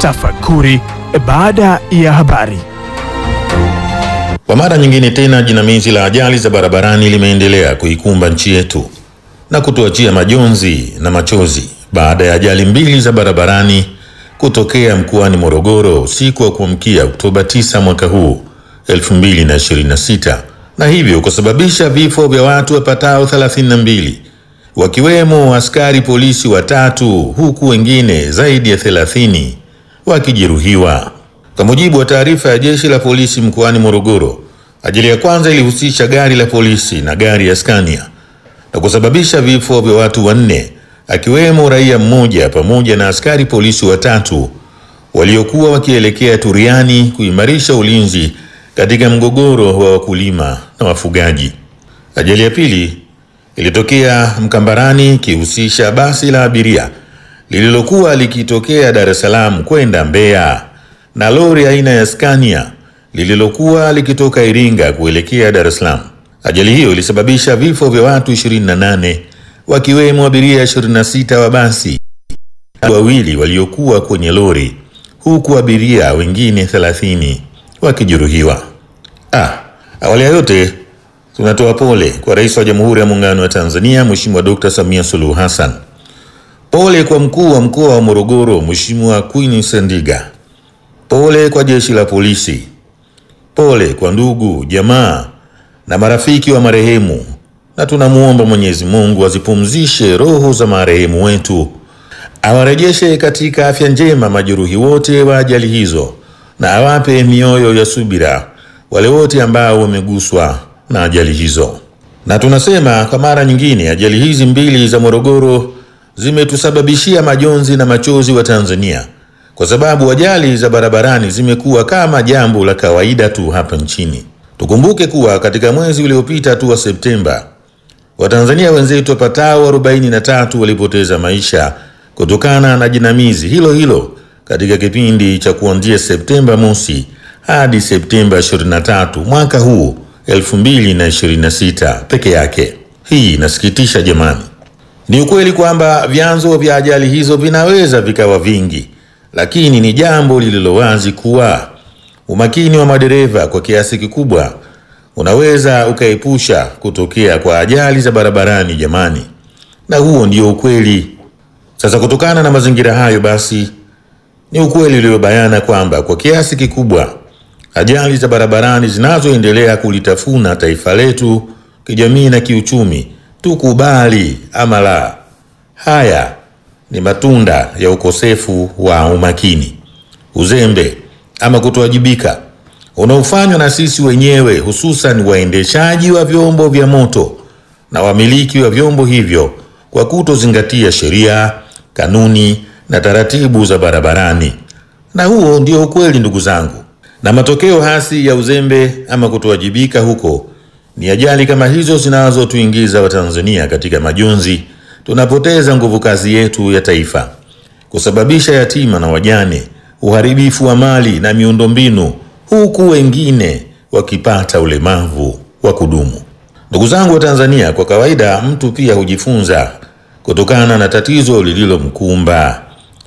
Tafakuri baada ya habari. Kwa mara nyingine tena jinamizi la ajali za barabarani limeendelea kuikumba nchi yetu na kutuachia majonzi na machozi baada ya ajali mbili za barabarani kutokea mkoani Morogoro usiku wa kuamkia Oktoba 9 mwaka huu 2026 na hivyo kusababisha vifo vya watu wapatao 32 wakiwemo askari polisi watatu huku wengine zaidi ya 30 wakijeruhiwa. Kwa mujibu wa taarifa ya jeshi la polisi mkoani Morogoro, ajali ya kwanza ilihusisha gari la polisi na gari ya Scania na kusababisha vifo vya watu wanne akiwemo raia mmoja pamoja na askari polisi watatu waliokuwa wakielekea Turiani kuimarisha ulinzi katika mgogoro wa wakulima na wafugaji. Ajali ya pili ilitokea Mkambarani ikihusisha basi la abiria lililokuwa likitokea Dar es Salaam kwenda Mbeya na lori aina ya Scania lililokuwa likitoka Iringa kuelekea Dar es Salaam. Ajali hiyo ilisababisha vifo vya watu 28 wakiwemo abiria 26 wa basi, wawili waliokuwa kwenye lori, huku abiria wengine 30 wakijeruhiwa. Ah, awali ya yote tunatoa pole kwa Rais wa Jamhuri ya Muungano wa Tanzania Mheshimiwa Dr. Samia Suluhu Hassan. Pole kwa mkuu wa mkoa wa Morogoro Mheshimiwa Queen Sendiga. Pole kwa jeshi la polisi. Pole kwa ndugu, jamaa na marafiki wa marehemu, na tunamwomba Mwenyezi Mungu azipumzishe roho za marehemu wetu, awarejeshe katika afya njema majeruhi wote wa ajali hizo, na awape mioyo ya subira wale wote ambao wameguswa na ajali hizo. Na tunasema kwa mara nyingine, ajali hizi mbili za Morogoro zimetusababishia majonzi na machozi wa Tanzania kwa sababu ajali za barabarani zimekuwa kama jambo la kawaida tu hapa nchini. Tukumbuke kuwa katika mwezi uliopita tu wa Septemba, Watanzania wenzetu wapatao 43 walipoteza maisha kutokana na jinamizi hilo hilo katika kipindi cha kuanzia Septemba mosi hadi Septemba 23 mwaka huu 2026 peke yake. Hii inasikitisha jamani. Ni ukweli kwamba vyanzo vya ajali hizo vinaweza vikawa vingi, lakini ni jambo lililo wazi kuwa umakini wa madereva kwa kiasi kikubwa unaweza ukaepusha kutokea kwa ajali za barabarani jamani, na huo ndio ukweli. Sasa kutokana na mazingira hayo, basi ni ukweli uliobayana kwamba kwa kiasi kikubwa ajali za barabarani zinazoendelea kulitafuna taifa letu kijamii na kiuchumi, tukubali ama la, haya ni matunda ya ukosefu wa umakini, uzembe ama kutowajibika unaofanywa na sisi wenyewe, hususan waendeshaji wa vyombo vya moto na wamiliki wa vyombo hivyo kwa kutozingatia sheria, kanuni na taratibu za barabarani. Na huo ndio ukweli, ndugu zangu, na matokeo hasi ya uzembe ama kutowajibika huko ni ajali kama hizo zinazotuingiza Watanzania katika majonzi. Tunapoteza nguvu kazi yetu ya taifa, kusababisha yatima na wajane, uharibifu wa mali na miundombinu, huku wengine wakipata ulemavu wa kudumu. Ndugu zangu wa Tanzania, kwa kawaida mtu pia hujifunza kutokana na tatizo lililomkumba.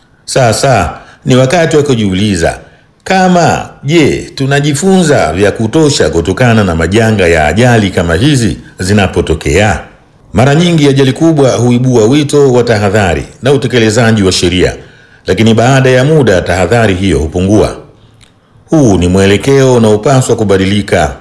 Sasa ni wakati wa kujiuliza kama je, tunajifunza vya kutosha kutokana na majanga ya ajali kama hizi zinapotokea? Mara nyingi ajali kubwa huibua wito wa tahadhari na utekelezaji wa sheria, lakini baada ya muda tahadhari hiyo hupungua. Huu ni mwelekeo unaopaswa kubadilika.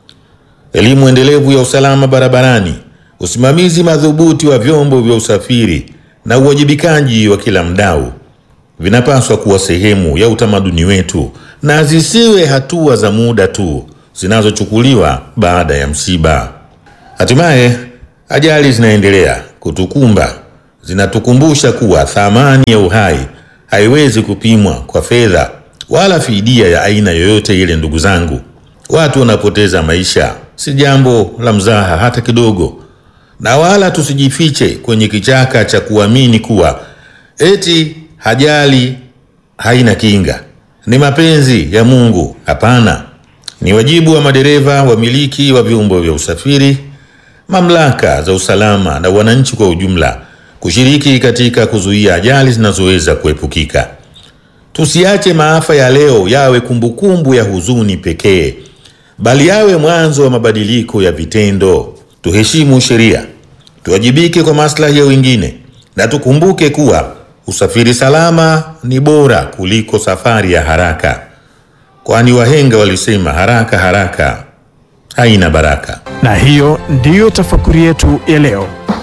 Elimu endelevu ya usalama barabarani, usimamizi madhubuti wa vyombo vya usafiri na uwajibikaji wa kila mdau vinapaswa kuwa sehemu ya utamaduni wetu na zisiwe hatua za muda tu zinazochukuliwa baada ya msiba. Hatimaye ajali zinaendelea kutukumba, zinatukumbusha kuwa thamani ya uhai haiwezi kupimwa kwa fedha wala fidia ya aina yoyote ile. Ndugu zangu, watu wanapoteza maisha si jambo la mzaha hata kidogo, na wala tusijifiche kwenye kichaka cha kuamini kuwa eti ajali haina kinga, ni mapenzi ya Mungu. Hapana, ni wajibu wa madereva, wamiliki wa vyombo vya usafiri, mamlaka za usalama na wananchi kwa ujumla kushiriki katika kuzuia ajali zinazoweza kuepukika. Tusiache maafa ya leo yawe kumbukumbu ya huzuni pekee, bali yawe mwanzo wa mabadiliko ya vitendo. Tuheshimu sheria, tuwajibike kwa maslahi ya wengine, na tukumbuke kuwa usafiri salama ni bora kuliko safari ya haraka, kwani wahenga walisema haraka haraka haina baraka. Na hiyo ndiyo tafakuri yetu ya leo.